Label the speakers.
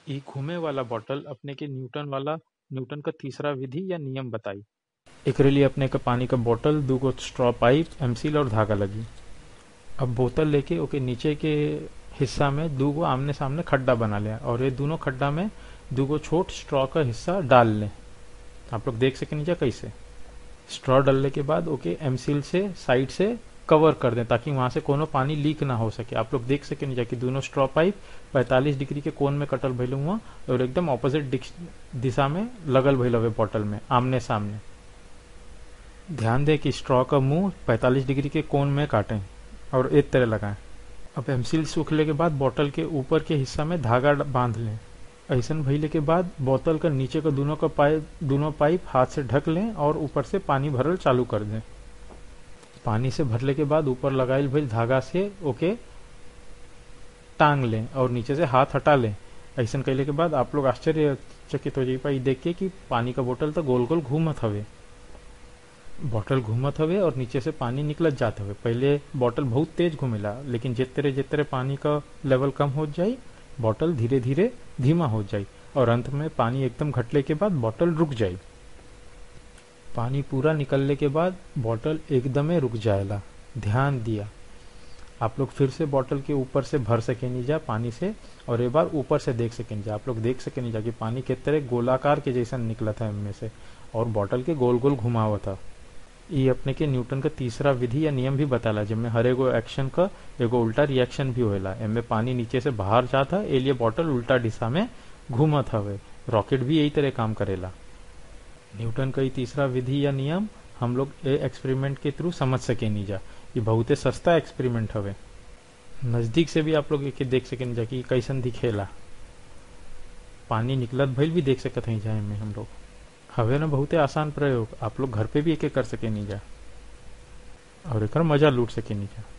Speaker 1: इ घूमे वाला बॉटल अपने के न्यूटन वाला न्यूटन का तीसरा विधि या नियम बताई एकरे लिए अपने के पानी का बोतल दूगो स्ट्रॉ पाइप एमसील और धागा लगी अब बोतल लेके ओके नीचे के हिस्सा में दूगो आमने सामने खड्डा बना लिया और ये दोनों खड्डा में दूगो छोट स्ट्रॉ का हिस्सा डाल लें आप लोग देख सके नीचे कैसे स्ट्रॉ डालने के बाद ओके एमसील से साइड से कवर कर दें ताकि वहां से कोनो पानी लीक ना हो सके आप लोग देख सके नीचे कि दोनों स्ट्रॉ पाइप 45 डिग्री के कोण में कटल भइल हुआ और एकदम ऑपोजिट दिशा में लगल भइल हवे बॉटल में आमने सामने ध्यान दें कि स्ट्रॉ का मुंह 45 डिग्री के कोण में काटें और एक तरह लगाएं अब एमसील सूखले के बाद बोतल के ऊपर के हिस्सा में धागा बांध लें ऐसन भइले के बाद बोतल का नीचे का दोनों का पाइप दोनों पाइप हाथ से ढक लें और ऊपर से पानी भरल चालू कर दें पानी से भरले के बाद ऊपर लगाइल भइल धागा से ओके टांग लें और नीचे से हाथ हटा लें ऐसा कैले के बाद आप लोग आश्चर्यचकित हो जाइए पाई देख के कि पानी का बोतल तो गोल गोल घूमत हवे बॉटल घूमत हवे और नीचे से पानी निकलत जात हवे पहले बॉटल बहुत तेज घूमेला लेकिन जितरे जितरे पानी का लेवल कम हो जाई बॉटल धीरे धीरे धीमा हो जाई और अंत में पानी एकदम घटले के बाद बॉटल रुक जाई पानी पूरा निकलने के बाद बॉटल एकदमे रुक जाएला ध्यान दिया आप लोग फिर से बॉटल के ऊपर से भर सके नहीं जा पानी से और एक बार ऊपर से देख सके नहीं जा आप लोग देख सके नहीं जा कि पानी के तरह गोलाकार के जैसा निकला था इनमें से और बॉटल के गोल गोल घुमावा था ये अपने के न्यूटन का तीसरा विधि या नियम भी बताला जिनमें हर एगो एक्शन का एगो उल्टा रिएक्शन भी होएला इनमें पानी नीचे से बाहर जाता ए लिए बॉटल उल्टा दिशा में घूमत हवे रॉकेट भी यही तरह काम करेला न्यूटन का ये तीसरा विधि या नियम हम लोग ए एक्सपेरिमेंट के थ्रू समझ सके नहीं जा ये बहुत सस्ता एक्सपेरिमेंट हवे नजदीक से भी आप लोग एक देख सके नहीं जा कि कैसन दिखेला पानी निकलत भइल भी देख सकत हैं जाए में हम लोग हवे ना बहुते आसान प्रयोग आप लोग घर पे भी एक कर सके नहीं जा और एक मजा लूट सके नहीं जा